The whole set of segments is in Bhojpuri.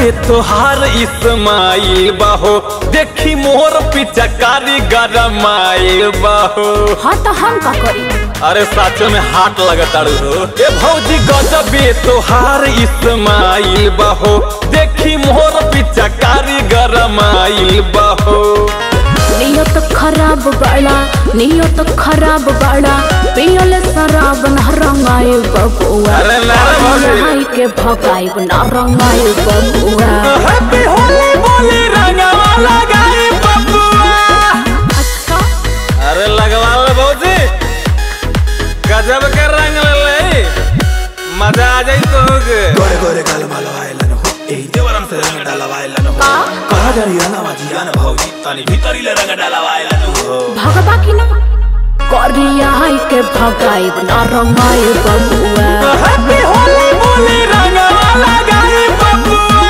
तोहार इस्माइल बाहो देखी मोर पिचकारी गरमाइल बाहो हाँ तो हम का करी अरे साचो में हाथ लगताड़ू हो ए भौजी गजबे तोहार इस्माइल बाहो देखी मोर पिचकारी गरमाइल बाहो नियत खराब बड़ा नियत खराब बड़ा पियल शराब न रंगाए बबुआ अरे ना रे भौजी। नहाई के भगाई न रंगाए बबुआ हैप्पी होली बोली रंगवा लगाई बबुआ अच्छा अरे लगवा ले भौजी गजब के रंग ले मजा आ जाई तो गोरे गोरे गाल मालवायलन हो एही देवरम से रंग डालवायलन हो का कहा जरिया ना मजियान भौजी तनी भीतरी ले रंग डालवायलन हो भगवा की ना करिया के भगाई न रंगाए बबुआ हैप्पी होली बोली रंगवा लगाई बबुआ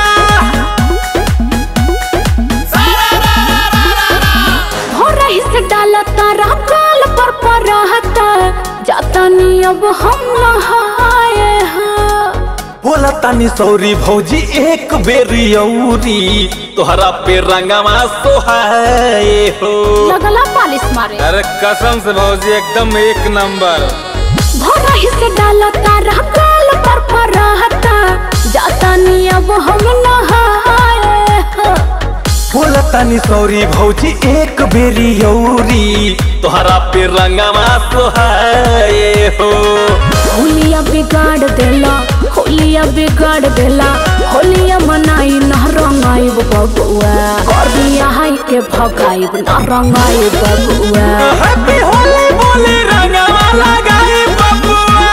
हो रही से डाला तारा काल पर पर रहता जाता नहीं अब हम नहाए हाँ बोला तानी सौरी भौजी एक बेरी औरी तोहरा पे रंगवा सोहाए हो लगला पालिश मारे अरे कसम से भौजी एकदम एक नंबर भोरा ही से डाला तारा काल पर पर रहता जाता नहीं अब हम नहाए हाँ। बोला तानी सौरी भौजी एक बेरी औरी तोहरा पे रंगवा सोहाए हो होलिया बिगाड़ देला होलिया बिगाड़ देला होलिया मनाई न रंगाई बबुआ करिया हाई के भगाई न रंगाई बबुआ हैप्पी होली बोली रंगवा लगाई बबुआ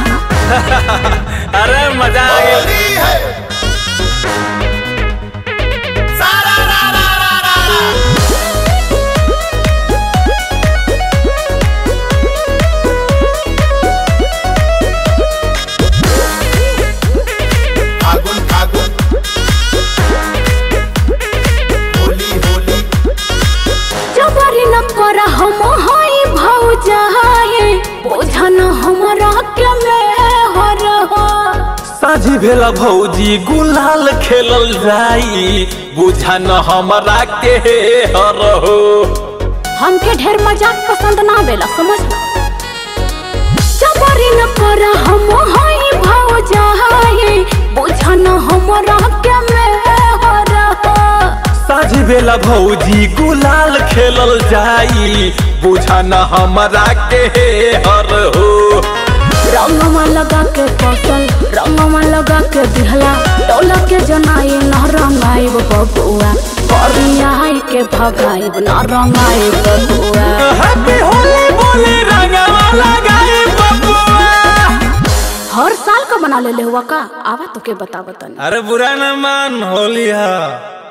अरे मजा आ गया फागुन फागुन होली होली जबरी न कर हम हाई भौजाए बोझा न हमरा के में हर हो साझी भेला भौजी गुलाल खेलल जाई बुझा न हमरा के हर हो हमके ढेर मजाक पसंद ना बेला समझ जबरी न कर हम हाई भौजाए बोझा न हमरा के में हर हो साझी बेला भौजी गुलाल खेलल जाई बुझा न हमरा के हर हो रंगवा लगा के फसल रंगवा लगा के दिहला डोला के जनाई न रंगाई बबुआ करिया हाई के भगाई न रंगाई बबुआ हैप्पी होली बोली रंगवा लगाई बबुआ हर साल का बना ले हुआ का आवा तो के बता बतनी अरे बुरा न मान होली हा